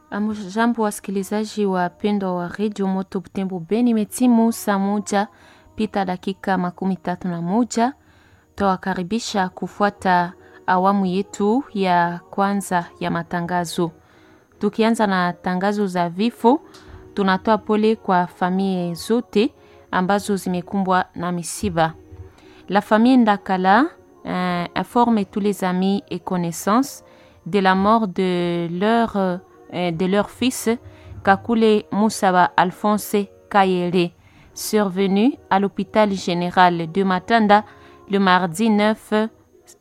Jambo wasikilizaji wapendwa wa redio Moto Butembo Beni, imetimu saa moja pita dakika makumi tatu na moja. Tawakaribisha kufuata awamu yetu ya kwanza ya matangazo. Tukianza na tangazo za vifo, tunatoa pole kwa familia zote ambazo zimekumbwa na misiba. La famille Ndakala euh, informe tous les amis et connaissances de la mort de leur, euh, de leur fils Kakule Moussaba Alphonse Kayere, survenu à l'hôpital général de Matanda le mardi 9, euh,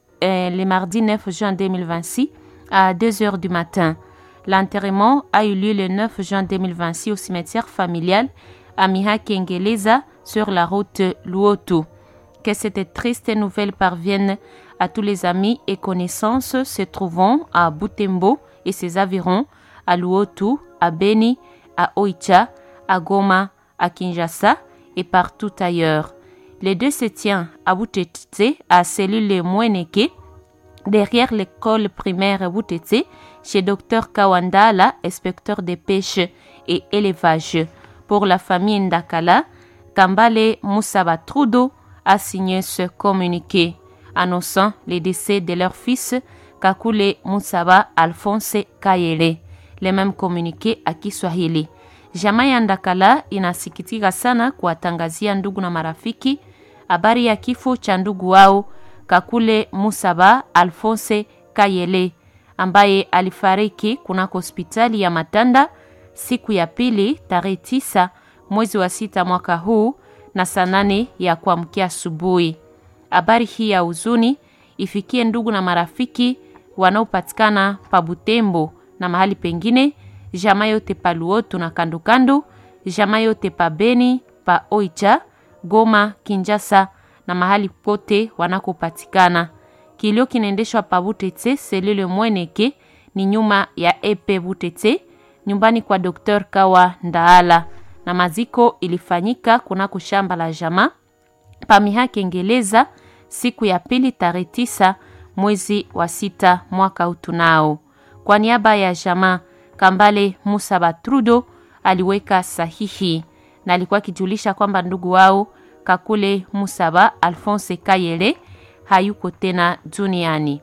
le mardi 9 juin 2026 à 2 heures du matin. L'enterrement a eu lieu le 9 juin 2026 au cimetière familial à Miha Kengeleza sur la route Luoto. Que cette triste nouvelle parvienne à tous les amis et connaissances se trouvant à Butembo et ses environs, à Luotu, à Beni, à Oicha, à Goma, à Kinshasa et partout ailleurs. Les deux se tient à Butete, à cellule Mweneke, derrière l'école primaire Butete, chez Dr Kawandala, inspecteur des pêches et élevage. Pour la famille Ndakala, Kambale Moussaba Trudo a signé ce communiqué annonçant le décès de leur fils Kakule Moussaba Alphonse Kayele. Le même communiqué à Kiswahili. Jamaa ya Ndakala inasikitika sana kuwatangazia ndugu na marafiki habari ya kifo cha ndugu wao Kakule Musaba Alphonse Kayele ambaye alifariki kunako hospitali ya Matanda siku ya pili tarehe tisa mwezi wa sita mwaka huu na saa nane ya kuamkia asubuhi. Habari hii ya huzuni ifikie ndugu na marafiki wanaopatikana pa Butembo na mahali pengine, jamaa yote pa Luoto na kandokando, jamaa yote pa Beni, pa Oicha, Goma, Kinjasa na mahali pote wanakopatikana. Kilio kinaendeshwa pa Butete selule Mweneke ni nyuma ya epe Butete, nyumbani kwa Dr. Kawa Ndaala, na maziko ilifanyika kunako shamba la jamaa pamiha Kengeleza siku ya pili tarehe tisa mwezi wa sita mwaka utunao. Kwa niaba ya jamaa Kambale Musa Batrudo aliweka sahihi na alikuwa akijulisha kwamba ndugu wao Kakule Musaba Alphonse Kayele hayuko tena duniani.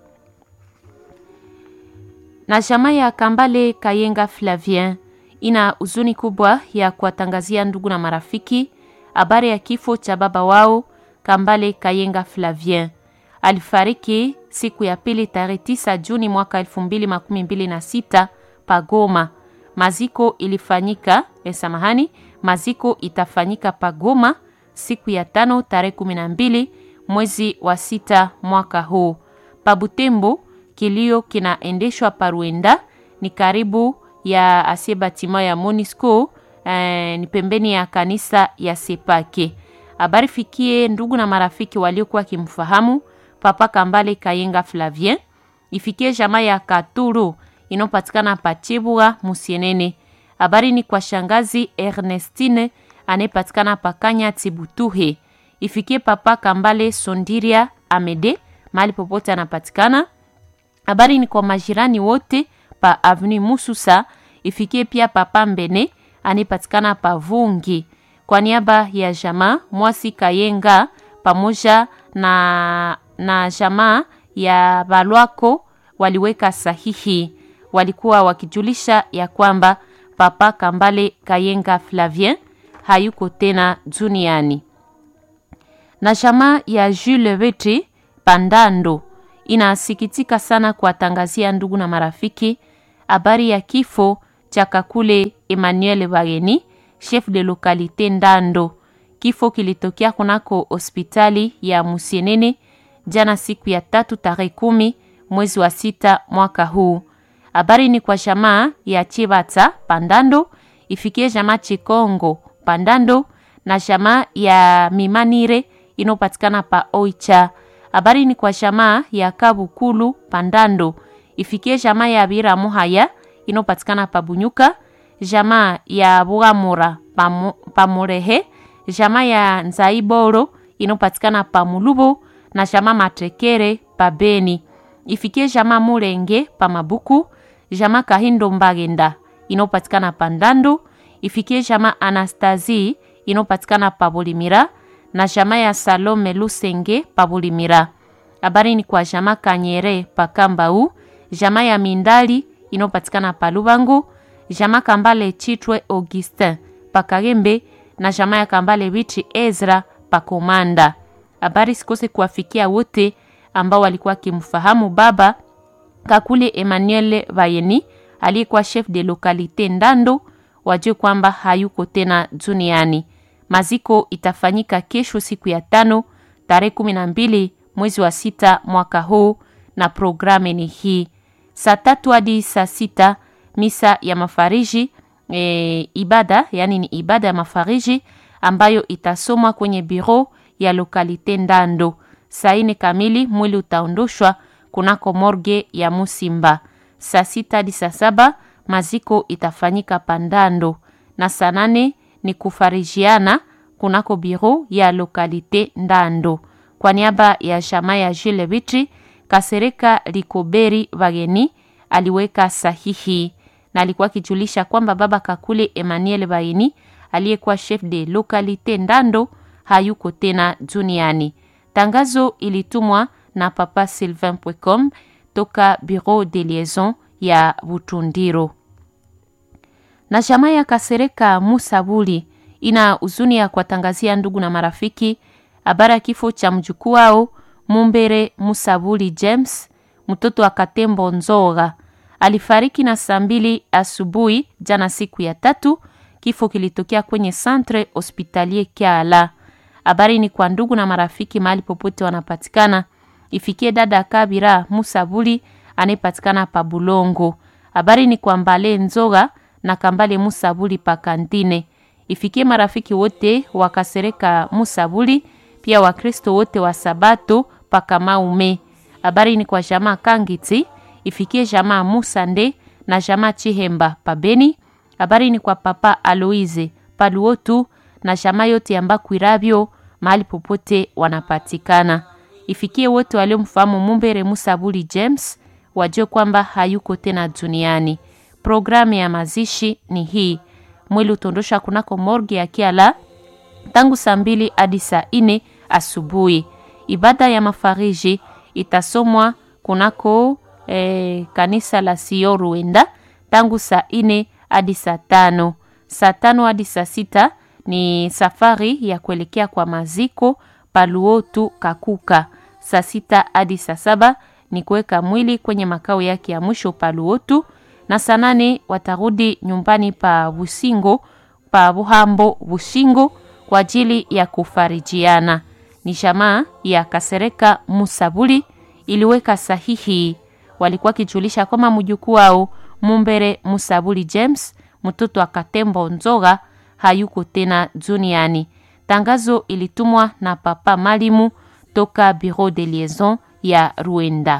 Na jamaa ya Kambale Kayenga Flavien ina huzuni kubwa ya kuwatangazia ndugu na marafiki habari ya kifo cha baba wao Kambale Kayenga Flavien. Alifariki siku ya pili tarehe tisa Juni mwaka elfu mbili makumi mbili na sita Pagoma. Maziko ilifanyika eh, samahani, maziko itafanyika Pagoma siku ya tano tarehe kumi na mbili mwezi wa sita mwaka huu. Pabutembo kilio kinaendeshwa Paruenda, ni karibu ya asie batima ya Monisco eh, ni pembeni ya kanisa ya Sepake. Habari fikie ndugu na marafiki waliokuwa kimfahamu Papa Kambale Kayenga Flavien, ifikie jamaa ya Katuru inayopatikana Pachibwa Musienene. Habari ni kwa shangazi Ernestine anayepatikana Pakanya Tibutuhe, ifikie Papa Kambale Sondiria Amede mahali popote anapatikana. Habari ni kwa majirani wote pa Avenue Mususa, ifikie pia Papa Mbene anayepatikana pa Vungi. Kwa niaba ya jamaa Mwasi Kayenga pamoja na, na jamaa ya Balwako waliweka sahihi, walikuwa wakijulisha ya kwamba Papa Kambale Kayenga Flavien hayuko tena duniani. Na jamaa ya Jules Weti Pandando inasikitika sana kuwatangazia ndugu na marafiki habari ya kifo cha Kakule Emmanuel Bageni, chef de localité Ndando. Kifo kilitokea kunako hospitali ya Musienene jana siku ya tatu tarehe kumi mwezi wa sita mwaka huu. Habari ni kwa jamaa ya Chibata Pandando, ifikie jamaa Chikongo Pandando na jamaa ya Mimanire inopatikana pa Oicha. Habari ni kwa jamaa ya Kabukulu Pandando, ifikie jamaa ya Bira Muhaya inopatikana pa Bunyuka, jamaa ya Bugamura Pamurehe, jamaa ya Nzaiboro inopatikana pa Mulubo na jamaa Matekere pa Beni. Ifikie jamaa Mulenge pa Mabuku, jamaa Kahindo Mbagenda inayopatikana pa Ndando, ifikie jamaa Anastasie inayopatikana pa Bulimira na jamaa ya Salome Lusenge pa Bulimira. Habari ni kwa jamaa Kanyere pa Kambau, jamaa ya Mindali inayopatikana pa Lubangu, jamaa Kambale Chitwe Augustin pa Kagembe na jamaa ya Kambale Bichi Ezra pa Komanda. Habari sikose kuwafikia wote ambao walikuwa kimfahamu baba Kakule Emmanuel Vayeni aliyekuwa chef de localité Ndando, wajue kwamba hayuko tena duniani. Maziko itafanyika kesho siku ya tano tarehe kumi na mbili mwezi wa sita mwaka huu, na programu ni hii: saa tatu hadi saa sita misa ya mafariji e, ibada yani ni ibada ya mafariji ambayo itasomwa kwenye biro ya lokalite Ndando. Saa ine kamili mwili utaondoshwa kunako morge ya Musimba. Saa sita hadi saa saba maziko itafanyika Pandando, na saa nane ni kufarijiana kunako biro ya lokalite Ndando. Kwa niaba ya jamaa ya Jile Vitri, Kasereka Likoberi Bageni aliweka sahihi na alikuwa akijulisha kwamba baba Kakule Emmanuel Bageni aliyekuwa chef de lokalite Ndando hayuko tena duniani. Tangazo ilitumwa na papa Sylvain Pwecom toka bureau de liaison ya Butundiro. Na jamaa ya Kasereka Musabuli ina huzuni ya kuwatangazia ndugu na marafiki habari ya kifo cha mjukuu wao Mumbere Musabuli James, mtoto wa Katembo Nzoga. Alifariki na saa mbili asubuhi jana, siku ya tatu. Kifo kilitokea kwenye Centre Hospitalier Kiala. Habari ni kwa ndugu na marafiki mahali popote wanapatikana, ifikie dada Kabira Musabuli anayepatikana pa Bulongo. Habari ni kwa Mbale Nzoga na Kambale Musabuli pa Kantine, ifikie marafiki wote wakasereka Musabuli, pia Wakristo wote wa Sabato pa Kamaume. Habari ni kwa jamaa Kangiti, ifikie jamaa Musande na jamaa Chihemba pa Beni. Habari ni kwa papa Aloise Paluotu na jamaa yote ya Mbakwirabyo mahali popote wanapatikana. Ifikie wote waliomfahamu Mumbere Musabuli James wajue kwamba hayuko tena duniani. Programu ya mazishi ni hii: mwili utondosha kunako morgue ya Kiala tangu saa mbili hadi saa ine asubuhi. Ibada ya mafariji itasomwa kunako eh, kanisa la Sio Ruenda tangu saa ine hadi saa tano. Saa tano hadi saa sita ni safari ya kuelekea kwa maziko Paluotu Kakuka. Saa sita hadi saa saba ni kuweka mwili kwenye makao yake ya mwisho Paluotu, na saa nane watarudi nyumbani pa Busingo pa Buhambo Bushingo kwa ajili ya kufarijiana. Ni jamaa ya Kasereka Musabuli iliweka sahihi, walikuwa kijulisha kwamba mjukuu wao Mumbere Musabuli James mtoto wa Katembo Nzoga hayuko tena duniani. Tangazo ilitumwa na papa Malimu toka bureau de liaison ya Ruenda.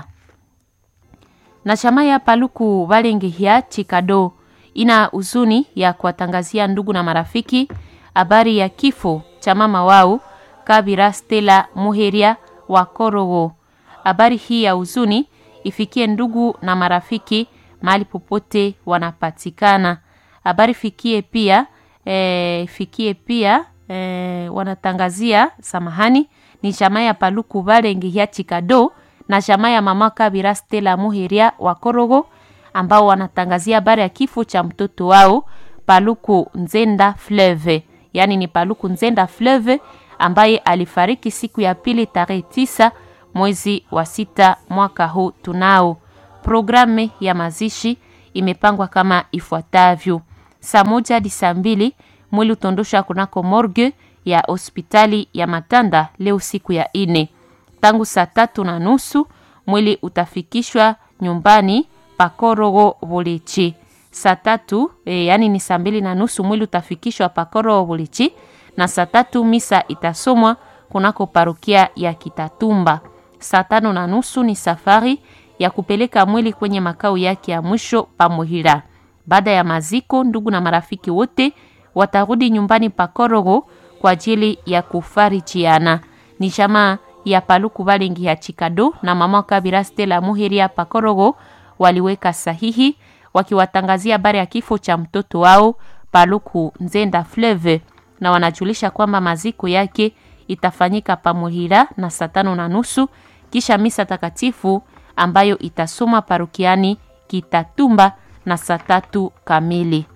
Na chama ya Paluku Balengehia Chikado ina huzuni ya kuwatangazia ndugu na marafiki habari ya kifo cha mama wao Kabira Stella Muheria wa Korogo. Habari hii ya huzuni ifikie ndugu na marafiki mahali popote wanapatikana. Habari fikie pia e, fikie pia e, wanatangazia samahani, ni jamaa ya Paluku Balengehia Chikado na jamaa ya mama Kabira Stella Muheria wa Korogo ambao wanatangazia habari ya kifo cha mtoto wao Paluku Nzenda Fleve, yaani ni Paluku Nzenda Fleve ambaye alifariki siku ya pili tarehe tisa mwezi wa sita mwaka huu. Tunao programu ya mazishi imepangwa kama ifuatavyo: saa moja hadi saa mbili mwili utondosha kunako morgue ya hospitali ya Matanda leo siku ya ine. Tangu saa tatu na nusu mwili utafikishwa nyumbani Pakorogo Bulichi. Saa tatu e, yani ni saa mbili na nusu mwili utafikishwa Pakorogo Bulichi, na saa tatu misa itasomwa kunako parokia ya Kitatumba. Saa tano na nusu ni safari ya kupeleka mwili kwenye makao yake ya mwisho Pamuhira. Baada ya maziko, ndugu na marafiki wote watarudi nyumbani Pakorogo kwa ajili ya kufarijiana. Ni jamaa ya Paluku Balengi ya Chikado na mama Kabira Stella Muheria Pakorogo waliweka sahihi wakiwatangazia habari ya kifo cha mtoto wao Paluku Nzenda Fleve, na wanajulisha kwamba maziko yake itafanyika Pamuhira na saa tano na nusu kisha misa takatifu ambayo itasomwa parokiani Kitatumba na saa tatu kamili.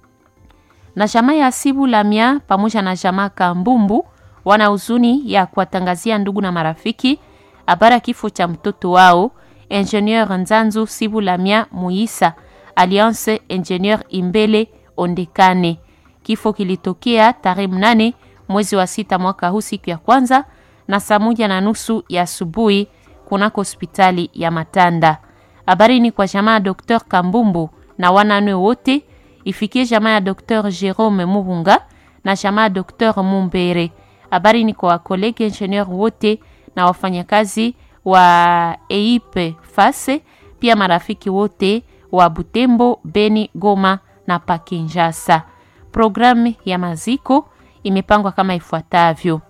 Na jamaa ya Sibu Lamia pamoja na jamaa Kambumbu wana huzuni ya kuwatangazia ndugu na marafiki habari ya kifo cha mtoto wao Ingenieur Nzanzu Sibu Lamia Muisa Alliance Ingenieur Imbele Ondekane. Kifo kilitokea tarehe mnane mwezi wa sita mwaka huu siku ya kwanza na saa moja na nusu ya asubuhi kunako hospitali ya Matanda. Habari ni kwa jamaa ya Dr Kambumbu na wananwe wote, ifikie jamaa ya Dr Jerome Mubunga na jamaa ya Dr Mumbere. Habari ni kwa wakolege ingenieur wote na wafanyakazi wa EIP Fase, pia marafiki wote wa Butembo, Beni, Goma na Pakinjasa. Programu ya maziko imepangwa kama ifuatavyo.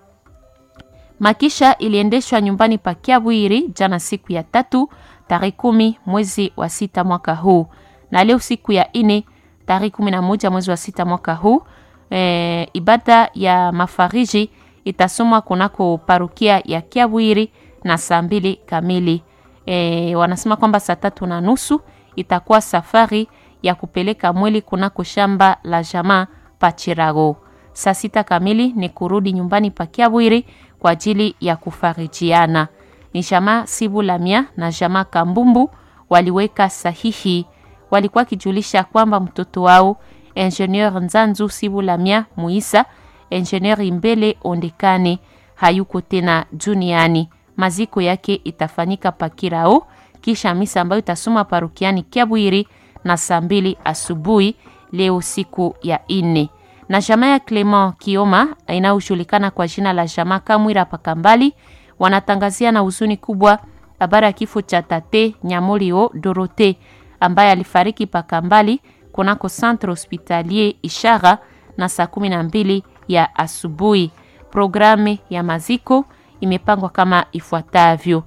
Makisha iliendeshwa nyumbani pa Kiabwiri jana siku ya tatu tarehe kumi mwezi wa sita mwaka huu, na leo siku ya ine tarehe kumi na moja mwezi wa sita mwaka huu e, ibada ya mafariji itasomwa kunako parukia ya Kiabwiri na saa mbili kamili. E, wanasema kwamba saa tatu na nusu itakuwa safari ya kupeleka mwili kunako shamba la jamaa Pachirago. Saa sita kamili ni kurudi nyumbani pa Kiabwiri kwa ajili ya kufarijiana. Ni jamaa Sibu Lamia na jamaa Kambumbu waliweka sahihi, walikuwa kijulisha kwamba mtoto wao Ingenieur Nzanzu Sibu Lamia Muisa, Ingenieur Imbele Ondekane hayuko tena duniani. Maziko yake itafanyika Pakirao kisha misa ambayo itasoma parukiani Kiabwiri na saa mbili asubuhi leo siku ya ine na jamaa ya Clement Kioma inayojulikana kwa jina la jamaa Kamwira Pakambali wanatangazia na huzuni kubwa habari ya kifo cha tate Nyamolio Dorote ambaye alifariki Pakambali kunako centre hospitalier Ishara na saa kumi na mbili ya asubuhi. Programu ya maziko imepangwa kama ifuatavyo.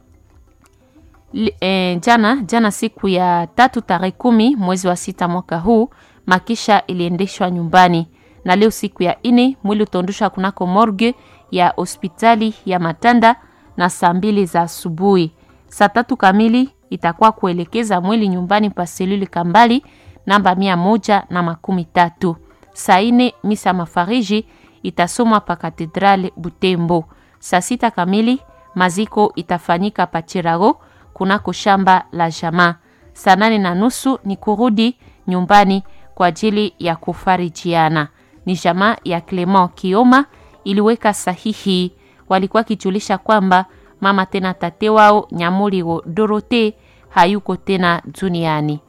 E, jana jana siku ya tatu tarehe kumi mwezi wa sita mwaka huu makisha iliendeshwa nyumbani na leo siku ya ine mwili utaondoshwa kunako morgue ya hospitali ya Matanda na saa mbili za asubuhi. Saa tatu kamili itakuwa kuelekeza mwili nyumbani pa seluli Kambali namba mia moja na makumi tatu. Saa ine misa mafariji itasomwa pa katedrale Butembo. Saa sita kamili maziko itafanyika pa Chirago kunako shamba la jamaa. Saa nane na nusu ni kurudi nyumbani kwa ajili ya kufarijiana. Ni jamaa ya Clement Kioma iliweka sahihi, walikuwa kijulisha kwamba mama tena tate wao Nyamuliro Dorote hayuko tena duniani.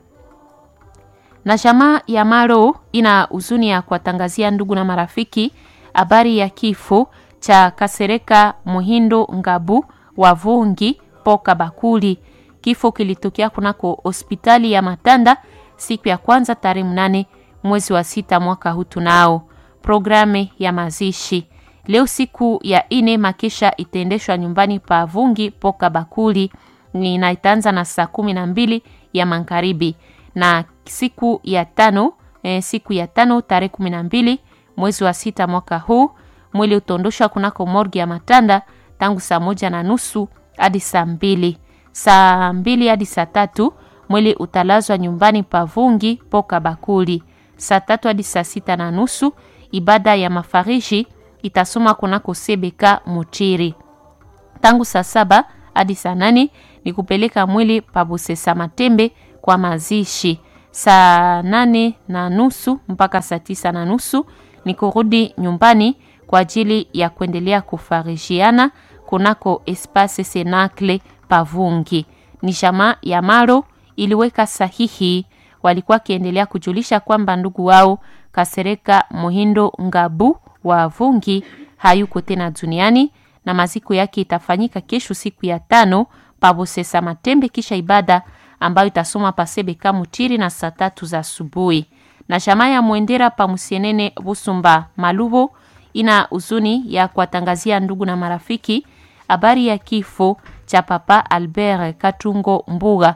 Na jamaa ya Maro ina huzuni ya kuwatangazia ndugu na marafiki habari ya kifo cha Kasereka Muhindo Ngabu wa Vungi Poka Bakuli. Kifo kilitokea kunako hospitali ya Matanda siku ya kwanza tarehe mnane mwezi wa sita mwaka huu. Tunao programu ya mazishi leo siku ya ine, makisha itaendeshwa nyumbani pa Vungi Poka Bakuli na itaanza na saa kumi na mbili ya magharibi, na siku ya tano eh, siku ya tano tarehe kumi na mbili mwezi wa sita mwaka huu mwili utaondoshwa kunako morgi ya Matanda tangu saa moja na nusu hadi saa mbili saa mbili hadi saa tatu mwili utalazwa nyumbani pa Vungi Poka Bakuli. Saa tatu hadi saa sita na nusu ibada ya mafariji itasoma kunako Sebeka Muchiri. Tangu saa saba hadi saa nane ni kupeleka mwili pa Busesa Matembe kwa mazishi. Saa nane na nusu mpaka saa tisa na nusu ni kurudi nyumbani kwa ajili ya kuendelea kufarijiana kunako Espace Senacle Pavungi. Ni jamaa ya Maro iliweka sahihi, walikuwa wakiendelea kujulisha kwamba ndugu wao Kasereka Muhindo Ngabu wa Vungi hayuko tena duniani na maziko yake itafanyika kesho siku ya tano pabosesa Matembe, kisha ibada ambayo itasoma pasebeka Mutiri na saa tatu za asubuhi. Na jamaa ya Mwendera pamusienene Busumba Malubo ina huzuni ya kuwatangazia ndugu na marafiki habari ya kifo cha Papa Albert Katungo Mbuga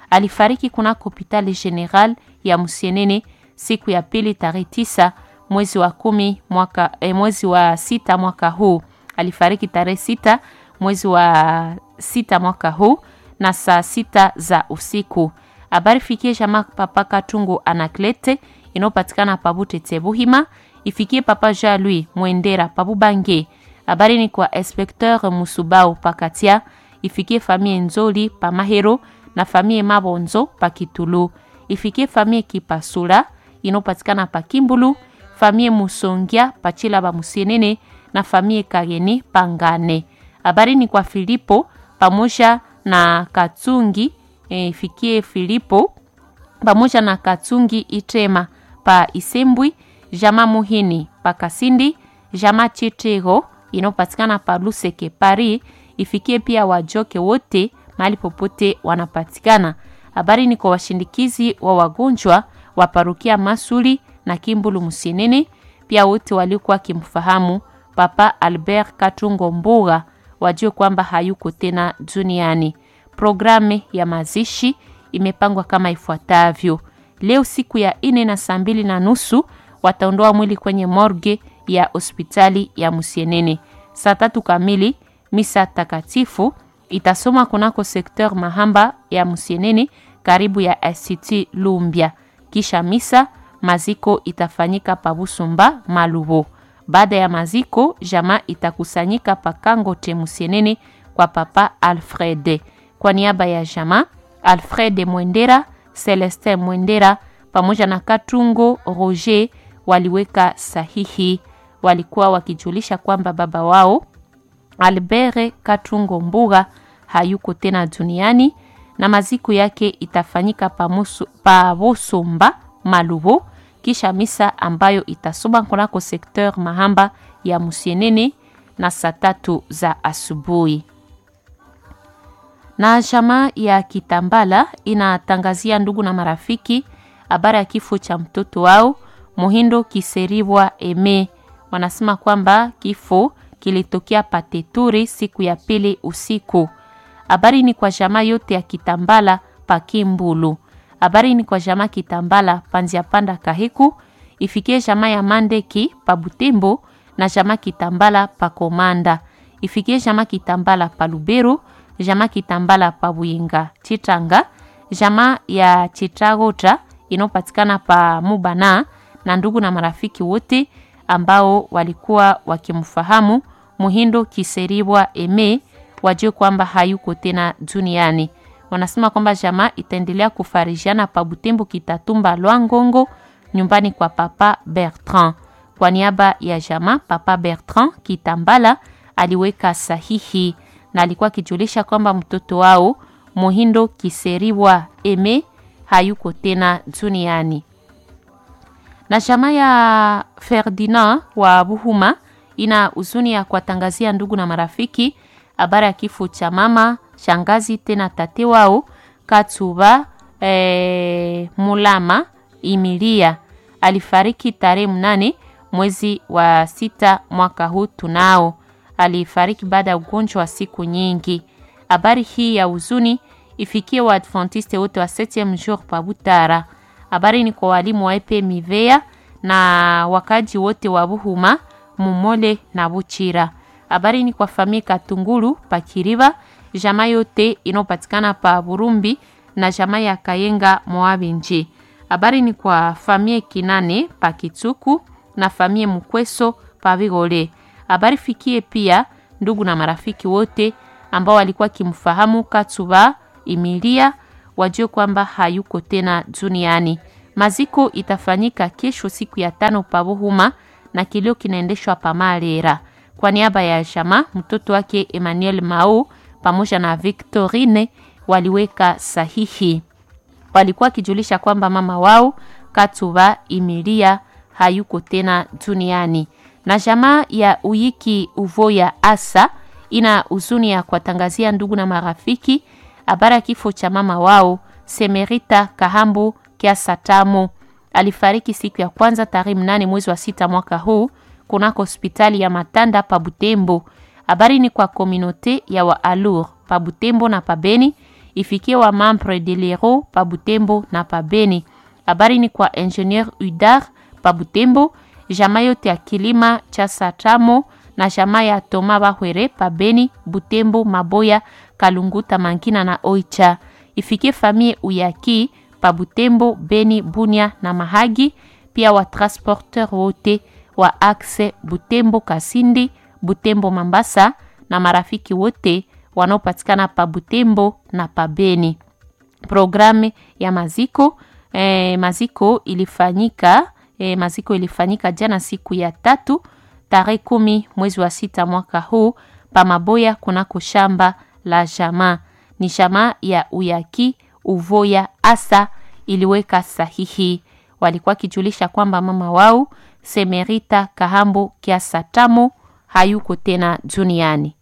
alifariki kunako hospitali general ya Musienene siku ya pili tarehe tisa mwezi wa kumi mwaka, eh, mwezi wa sita mwaka huu. Alifariki tarehe sita mwezi wa sita mwaka huu na saa sita za usiku. Habari fikie jamaa papa Katungu Anaklete inayopatikana pabute Tebuhima, ifikie papa Jean Louis Mwendera pabubange. Habari ni kwa inspecteur Musubau Pakatia, ifikie famille Nzoli pa Mahero na famille Mabonzo pa Kitulu, ifikie famille Kipasula inayopatikana pa Kimbulu, famille Musongia pa Chilaba Musienene na famille Kageni Pangane. Habari ni kwa Filipo pamoja na Katungi e, ifikie Filipo pamoja na Katungi Itema pa Isembwi, jama Muhini pa Kasindi, jama Chitego inayopatikana pa Luseke Paris, ifikie pia wajoke wote mahali popote wanapatikana. Habari ni kwa washindikizi wa wagonjwa wa parukia Masuli na Kimbulu Musienene, pia wote waliokuwa wakimfahamu Papa Albert Katungo Mbuga wajue kwamba hayuko tena duniani. Programu ya mazishi imepangwa kama ifuatavyo: leo siku ya ine na saa mbili na nusu wataondoa mwili kwenye morgue ya hospitali ya Musienene. Saa tatu kamili misa takatifu itasoma kunako sekteur Mahamba ya Musienene karibu ya Institut Lumbia. Kisha misa maziko itafanyika Pabusumba Malubo. Baada ya maziko, jamaa itakusanyika pakango te Musienene kwa papa Alfred. Kwa niaba ya jamaa Alfred Mwendera, Celestin Mwendera pamoja na Katungo Roger waliweka sahihi. Walikuwa wakijulisha kwamba baba wao Albert Katungo Mbuga hayuko tena duniani na maziko yake itafanyika pa Bosomba Malubo kisha misa ambayo itasoma kunako sekteur Mahamba ya Musienene na saa tatu za asubuhi. Na jamaa ya Kitambala inatangazia ndugu na marafiki habari ya kifo cha mtoto wao Muhindo Kiseribwa Eme. Wanasema kwamba kifo kilitokea Pateturi siku ya pili usiku. Habari ni kwa jamaa yote ya Kitambala Pakimbulu. Habari ni kwa jamaa Kitambala Panzia Panda Kahiku, ifikie jamaa ya Mandeki pa Butembo na jamaa Kitambala pa Komanda, ifikie jamaa Kitambala pa Lubero, jamaa Kitambala pa Buyinga Chitanga, jamaa ya Chitagota inayopatikana pa Mubana na ndugu na marafiki wote ambao walikuwa wakimfahamu Muhindo Kiseribwa Eme wajue kwamba hayuko tena duniani wanasema kwamba jamaa itaendelea kufarijiana pa Butembo Kitatumba Lwangongo nyumbani kwa papa Bertrand. Kwa niaba ya jamaa, papa Bertrand Kitambala aliweka sahihi na alikuwa akijulisha kwamba mtoto wao Muhindo Kiseriwa Eme hayuko tena duniani. Na jamaa ya Ferdinand wa Buhuma ina huzuni ya kuwatangazia ndugu na marafiki habari ya kifo cha mama shangazi tena tate wao Katsuba e, Mulama Imilia alifariki tarehe mnane mwezi wa sita mwaka huu. Tunao alifariki baada ya ugonjwa wa siku nyingi. Habari hii ya huzuni ifikie Waadventiste wote wa 7e jour pa Butara. Habari ni kwa walimu wa epe Mivea na wakaji wote wa Buhuma, Mumole na Buchira. Habari ni kwa famia Katungulu pa Kiriba jamaa yote inayopatikana pa Burumbi na jamaa ya Kayenga Moabinji. Habari ni kwa famie Kinane pa Kitsuku na famie Mukweso pa Vigole. Habari fikie pia ndugu na marafiki wote ambao walikuwa kimfahamu Katsuba Imilia wajue kwamba hayuko tena duniani. Maziko itafanyika kesho siku ya tano pa Buhuma na kilio kinaendeshwa pa Malera. Kwa niaba ya jamaa mtoto wake Emmanuel Mao pamoja na Victorine waliweka sahihi. Walikuwa wakijulisha kwamba mama wao Katuba Imilia hayuko tena duniani. Na jamaa ya Uyiki Uvoya Asa ina huzuni ya kuwatangazia ndugu na marafiki habari ya kifo cha mama wao Semerita Kahambu Kiasa Tamo. Alifariki siku ya kwanza tarehe mnane mwezi wa sita mwaka huu kunako hospitali ya Matanda pa Butembo. Habari ni kwa kominote ya Waalur pa Butembo na pa Beni ifikie wa membre de lero pa Butembo na pa Beni. Habari ni kwa ingenieur Udar pa Butembo, jamaa yote ya kilima cha Satamo na jamaa ya Toma Bahwere pa Beni, Butembo, Maboya, Kalunguta, Mankina na Oicha. Ifikie famille Uyaki pa Butembo, Beni, Bunia na Mahagi, pia wa transporteur wote wa axe Butembo, Kasindi, Butembo, Mambasa na marafiki wote wanaopatikana pa Butembo na pa Beni. Programu ya maziko eh, maziko ilifanyika eh, maziko ilifanyika jana siku ya tatu tarehe kumi mwezi wa sita mwaka huu pa Maboya kunako shamba la jamaa. Ni jamaa ya Uyaki Uvoya asa iliweka sahihi. Walikuwa kijulisha kwamba mama wao Semerita Kahambo Kiasa Tamo hayuko tena duniani.